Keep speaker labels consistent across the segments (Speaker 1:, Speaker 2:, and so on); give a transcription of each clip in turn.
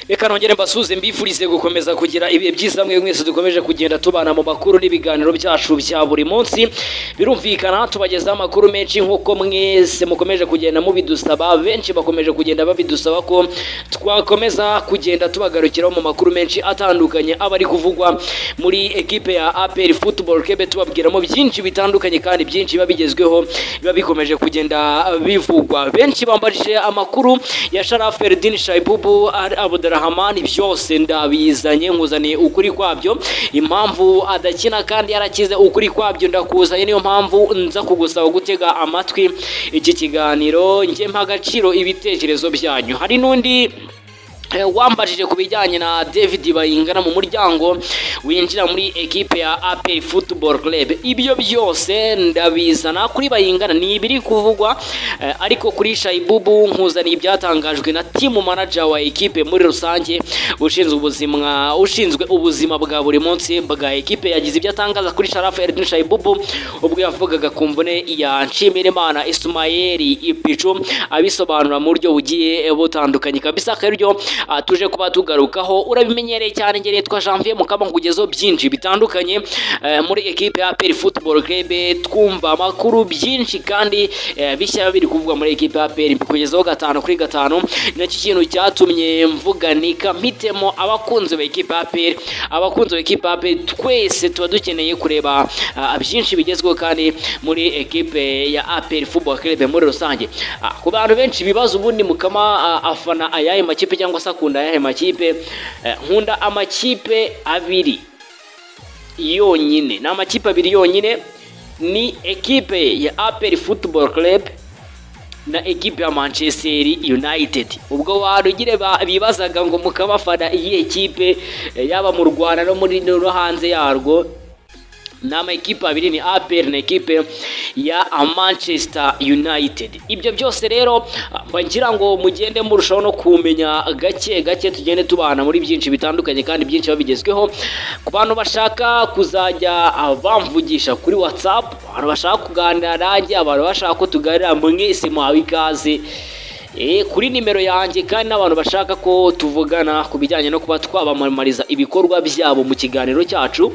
Speaker 1: reka nongere mbasuze mbifurize gukomeza kugira ibihe byiza mwe mwese dukomeje kugenda tubana mu makuru n'ibiganiro byacu bya buri munsi birumvikana tubagezaho amakuru menshi nk'uko mwese mukomeje kugenda mubidusaba benshi bakomeje kugenda babidusaba ko twakomeza kugenda tubagarukiraho mu makuru menshi atandukanye aba ari kuvugwa muri ekipe ya aperi futuboro kebe tubabwiramo byinshi bitandukanye kandi byinshi biba bigezweho biba bikomeje kugenda bivugwa benshi bambajije amakuru ya sharaferidini shayibubu abudara Abdurrahman byose ndabizanye nkuzaniye ukuri kwabyo impamvu adakina kandi yarakize ukuri kwabyo ndakuzanye niyo mpamvu nza kugusaba gutega amatwi iki kiganiro njye mpa agaciro ibitekerezo byanyu hari n'undi wambajije ku bijyanye na david bayingana mu muryango winjira muri ekipe ya aperi futuboro club ibyo byose ndabizana kuri bayingana ni ibiri kuvugwa ariko kuri shayibubu nkuzaniye ibyatangajwe na timu manaja wa ekipe muri rusange ushinzwe ubuzima ushinzwe ubuzima bwa buri munsi bwa ekipe yagize ibyo atangaza kuri sharafu eridini shayibubu ubwo yavugaga ku mvune ya nshimirimana isumayeri ipicu abisobanura mu buryo bugiye butandukanye kabisa akaryo tuje kuba tugarukaho urabimenyereye cyane ngeri twa janvier mukaba nkugezeho byinshi bitandukanye muri ekipe ya peri futuboro kebe twumva amakuru byinshi kandi bishya biri kuvugwa muri ekipe ya peri kugezaho gatanu kuri gatanu nacyo kintu cyatumye mvuganika mpitemo abakunzi ba ekipe ya peri abakunzi ba ekipe ya peri twese tuba dukeneye kureba byinshi bigezweho kandi muri ekipe ya aperi futuboro kebe muri rusange ku bantu benshi bibaza ubundi mukama afana ayahe makipe cyangwa cyangwa se akunda ayahe makipe nkunda amakipe abiri yonyine ni amakipe abiri yonyine ni ekipe ya aperi futuboro club na ekipe ya manchester united ubwo warugire bibazaga ngo mukabafana iyi ekipe yaba mu rwanda no muri no hanze yarwo ni amakipe abiri ni aperi na ekipe ya manchester united ibyo byose rero bagira ngo mugende murushaho no kumenya gake gake tugende tubana muri byinshi bitandukanye kandi byinshi babigezweho ku bantu bashaka kuzajya bamvugisha kuri watsapu abantu bashaka kuganira nanjye abantu bashaka ko tuganira mwese muhawe ikaze kuri nimero yanjye kandi n'abantu bashaka ko tuvugana ku bijyanye no kuba twabamamariza ibikorwa byabo mu kiganiro cyacu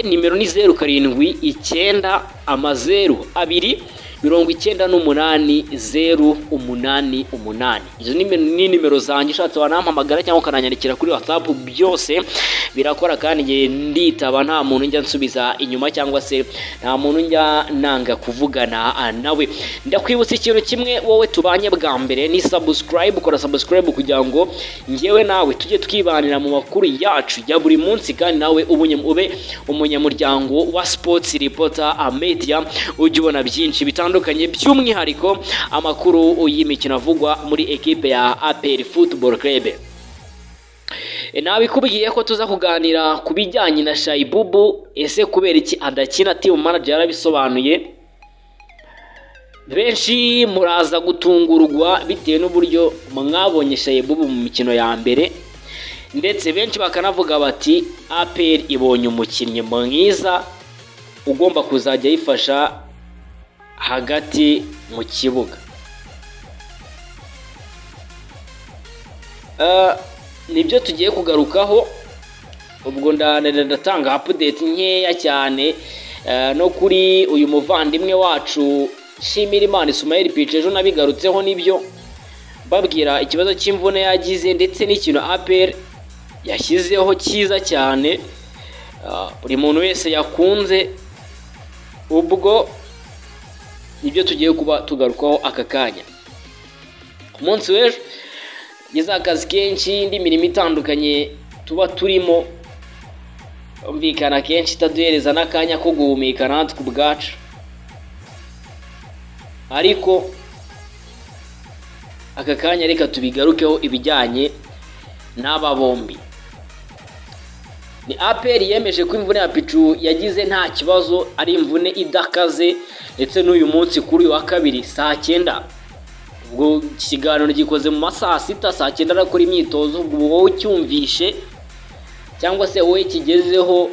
Speaker 1: nimero ni zeru karindwi icyenda amazeru abiri mirongo icyenda n'umunani zeru umunani umunani izo ni nimero zanjye ushatse wanampamagara cyangwa ukananyandikira kuri watsapu byose birakora kandi igihe nditaba nta muntu njya nsubiza inyuma cyangwa se nta muntu njya nanga kuvugana nawe ndakwibutsa ikintu kimwe wowe tubanye bwa mbere ni sabusikarayibu ukora sabusikarayibu kugira ngo ngewe nawe tujye twibanira mu makuru yacu ya buri munsi kandi nawe ube umunyamuryango wa sipotsi ripota mediya ujya ubona byinshi bitandukanye bitandukanye by'umwihariko amakuru y'imikino avugwa muri ekipe ya aperi futuboro kerebe nabikubwiye ko tuza kuganira ku bijyanye na shayibubu ese kubera iki adakina timu manager yarabisobanuye benshi muraza gutungurwa bitewe n'uburyo mwabonye shayibubu mu mikino ya mbere ndetse benshi bakanavuga bati aperi ibonye umukinnyi mwiza ugomba kuzajya yifasha hagati mu kibuga nibyo tugiye kugarukaho ubwo ndatanga apudeti nkeya cyane no kuri uyu muvandimwe wacu shimira imana isumayeri pica ejo nabigarutseho nibyo babwira ikibazo cy'imvune yagize ndetse n'ikintu aperi yashyizeho cyiza cyane buri muntu wese yakunze ubwo nibyo tugiye kuba tugarukaho aka kanya ku munsi w'ejo ngeze akazi kenshi indi mirimo itandukanye tuba turimo yumvikana kenshi itaduhereza n'akanya ko guhumeka natwe ubwacu ariko aka kanya reka tubigarukeho ibijyanye n'aba bombi ni aperi yemeje ko imvune ya picu yagize nta kibazo ari imvune idakaze ndetse n'uyu munsi kuri uyu wa kabiri saa cyenda ubwo ikiganiro gikoze mu masaha sita saa cyenda arakora imyitozo ubwo wowe ucyumvishe cyangwa se wowe kigezeho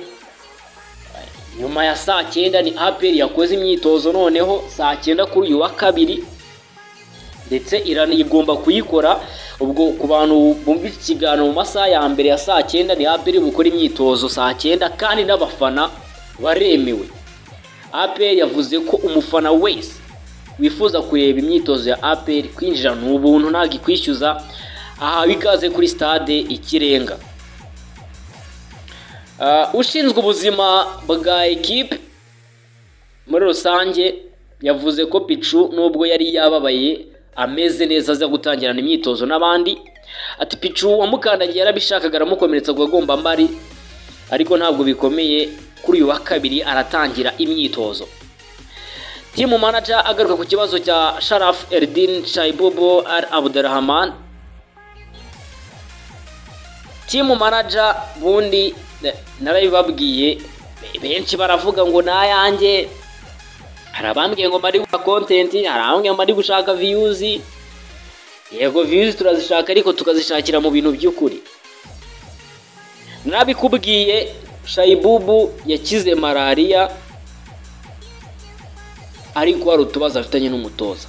Speaker 1: nyuma ya saa cyenda ni aperi yakoze imyitozo noneho saa cyenda kuri uyu wa kabiri ndetse igomba kuyikora ubwo ku bantu bumva iki kiganiro mu masaha ya mbere ya saa cyenda ni aperi bukora imyitozo saa cyenda kandi n'abafana baremewe aperi yavuze ko umufana wese wifuza kureba imyitozo ya aperi kwinjira ni ubuntu ntabwo ikwishyuza ahawe ikaze kuri stade ikirenga ushinzwe ubuzima bwa ekipe muri rusange yavuze ko picu nubwo yari yababaye ameze neza aza gutangirana imyitozo n'abandi ati picu wamukandagiye yarabishakaga aramukomeretsa ngo agomba amari ariko ntabwo bikomeye kuri uyu wa kabiri aratangira imyitozo timu manaja agaruka ku kibazo cya sharafu eridini Shaibobo al abudurahamani timu manaja bundi narabibabwiye benshi baravuga ngo nayanjye hari abambwiye ngo mari gukora kontenti hari abambwiye ngo mari gushaka viyuzi yego viyuzi turazishaka ariko tukazishakira mu bintu by'ukuri nabikubwiye shayibubu yakize malariya ariko hari utubazo afitanye n'umutoza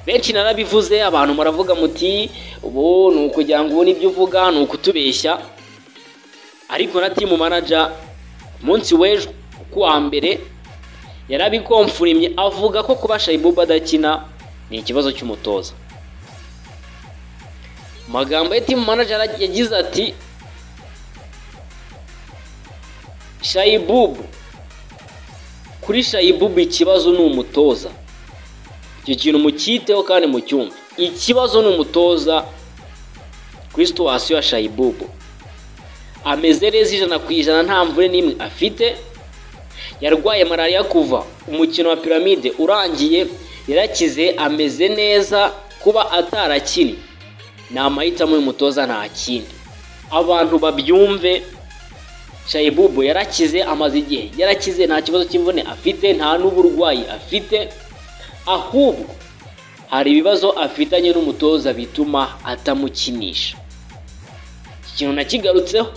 Speaker 1: benshi narabivuze abantu muravuga muti ubu ni ukugira ngo ubone ibyo uvuga ni ukutubeshya ariko na timu manaja umunsi w'ejo ku wa mbere yarabikomfurimye avuga ko kuba shayibubu adakina ni ikibazo cy'umutoza mu magambo ya timu manaja yagize ati shayibubu kuri shayibubu ikibazo ni umutoza icyo kintu mucyiteho kandi mucyumve ikibazo ni umutoza kuri situwasiyo ya shayibubu ameze neza ijana ku ijana nta mvure n'imwe afite yarwaye malariya kuva umukino wa piramide urangiye yarakize ameze neza kuba atarakini ni amahitamo y'umutoza nta kindi abantu babyumve shayibubu yarakize amaze igihe yarakize nta kibazo cy'imvune afite nta n'uburwayi afite ahubwo hari ibibazo afitanye n'umutoza bituma atamukinisha iki kintu nakigarutseho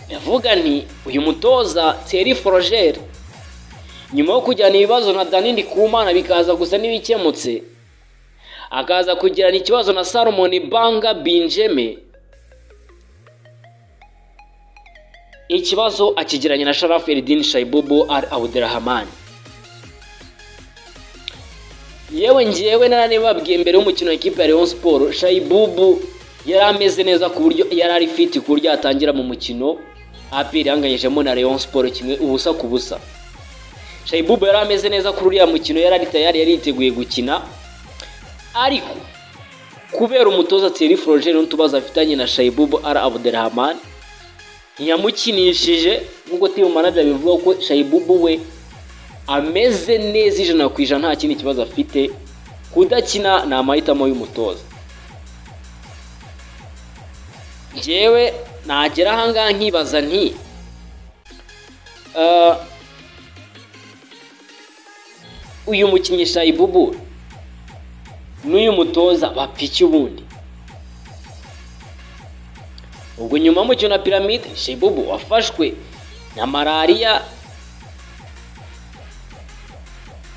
Speaker 1: ndavuga nti uyu mutoza teri forogeri nyuma yo kujyana ibibazo na danini kumana bikaza gusa n'ibikemutse akaza kugirana ikibazo na salomoni banga binjeme ikibazo akigiranye na sharafu eridini shayibubu al abudurahamani yewe ngewe naranibabwiye mbere y'umukino wa ekipa ya leon siporo shayibubu yari ameze neza ku buryo yari ari fiti ku buryo yatangira mu mukino aperi yanganyijemo na leon siporo kimwe ubusa ku busa shayibubu yari ameze neza kuri uriya mukino yari ari tayari yari yiteguye gukina ariko kubera umutoza teri forogeri n'utubazo afitanye na shayibubu al abudurahamani ntiyamukinishije nk'uko timu manaja bivuga ko shayibubu we ameze neza ijana ku ijana nta kindi kibazo afite kudakina ni amahitamo y'umutoza ngewe nagera ahangaha nkibaza nti uyu mukinnyi shayibubu n'uyu mutoza bapiki ubundi ubwo nyuma y'umukino na piramide shibubu wafashwe na malariya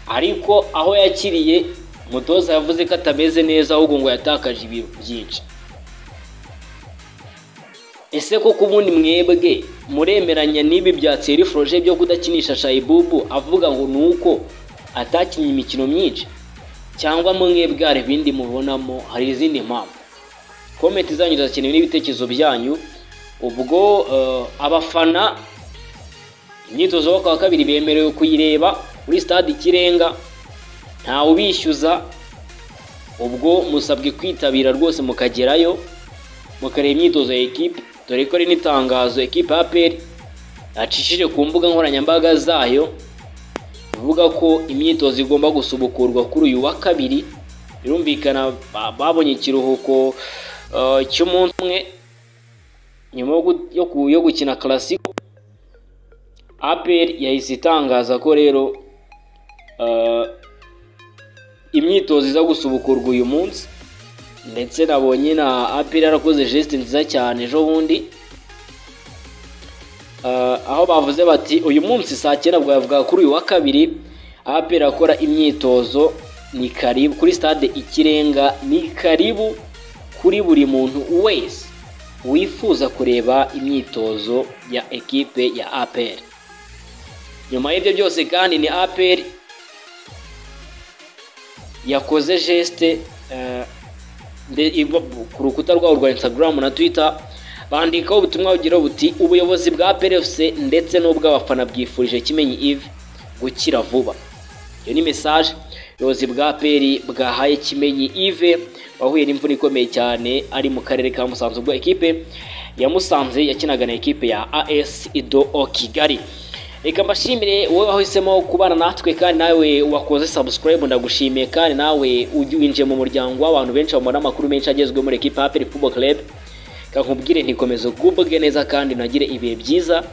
Speaker 1: ariko aho yakiriye umutoza yavuze ko atameze neza ahubwo ngo yatakaje ibiro byinshi ese koko ubundi mwebwe muremeranya n'ibi bya tseri foroje byo kudakinisha shayibubu avuga ngo ni uko atakinnye imikino myinshi cyangwa mwebwe hari ibindi mubonamo hari izindi mpamvu komenti zanyu zirakenewe n'ibitekerezo byanyu ubwo abafana imyitozo yo ku wa kabiri bemerewe kuyireba kuri stade ikirenga ntawe ubishyuza ubwo musabwe kwitabira rwose mukagerayo mukareba imyitozo ya ekipe dore ko ari n'itangazo ekipe ya peri yacishije ku mbuga nkoranyambaga zayo ivuga ko imyitozo igomba gusubukurwa kuri uyu wa kabiri birumvikana babonye ikiruhuko cy'umunsi umwe nyuma yo gukina karasiko aperi yahise itangaza ko rero imyitozo iza gusubukurwa uyu munsi ndetse nabonye na apr yarakoze geste nziza cyane ejo bundi Ah, aho bavuze bati uyu munsi saa cyenda bwo yavuga kuri uyu wa kabiri apr akora imyitozo ni karibu kuri stade ikirenga ni karibu kuri buri muntu wese wifuza kureba imyitozo ya ekipe ya apr nyuma y'ibyo byose kandi ni apr yakoze geste eh, nde- ibo- ku rukuta rwabo rwa instagram na twitter bandikaho ubutumwa bugira buti ubuyobozi bwa plfc ndetse n'ubw'abafana bwifurije kimenyi ive gukira vuba iyo ni message ubuyobozi bwa peri bwahaye kimenyi ive wahuye n'imvune ikomeye cyane ari mu karere ka musanze ubwo ekipe ya musanze yakinaga na ekipe ya as ido o kigali reka mbashimire wowe wahisemo kubana natwe kandi nawe wakoze subscribe ndagushimiye kandi nawe ujya winjiye mu muryango w'abantu benshi babona amakuru menshi agezweho muri ekipe ya peri football club reka nkubwire ntikomeze ugubwe neza kandi unagire ibihe byiza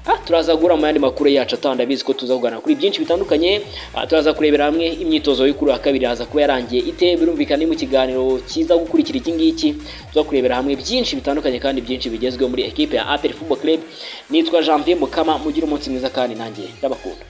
Speaker 1: Ah, turaza guhura mu yandi makuru yacu atandabizi ko tuza kuganira kuri byinshi bitandukanye Ah, turaza kurebera hamwe imyitozo yo kuri uwa kabiri haza kuba yarangiye ite birumvikana ni mu kiganiro kiza gukurikira iki ngiki tuza kurebera hamwe byinshi bitandukanye kandi byinshi bigezweho muri ekipe ya apel football club nitwa jean pierre mukama mugire umunsi mwiza kandi nanjye ndabakunda